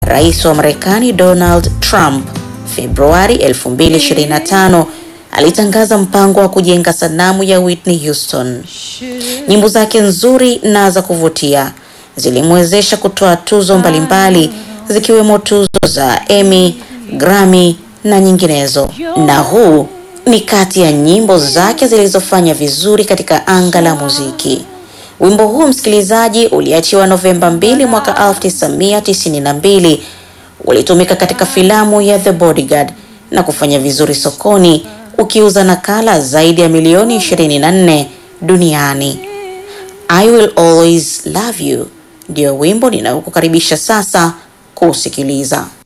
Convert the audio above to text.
Rais wa Marekani Donald Trump Februari 2025 alitangaza mpango wa kujenga sanamu ya Whitney Houston. Nyimbo zake nzuri na za kuvutia zilimwezesha kutoa tuzo mbalimbali zikiwemo tuzo za Emmy, Grammy na nyinginezo. Na huu ni kati ya nyimbo zake zilizofanya vizuri katika anga la muziki. Wimbo huu msikilizaji, uliachiwa Novemba 2 mwaka 1992, ulitumika katika filamu ya The Bodyguard na kufanya vizuri sokoni ukiuza nakala zaidi ya milioni 24 duniani. I will always love you ndio wimbo ninayokukaribisha sasa kuusikiliza.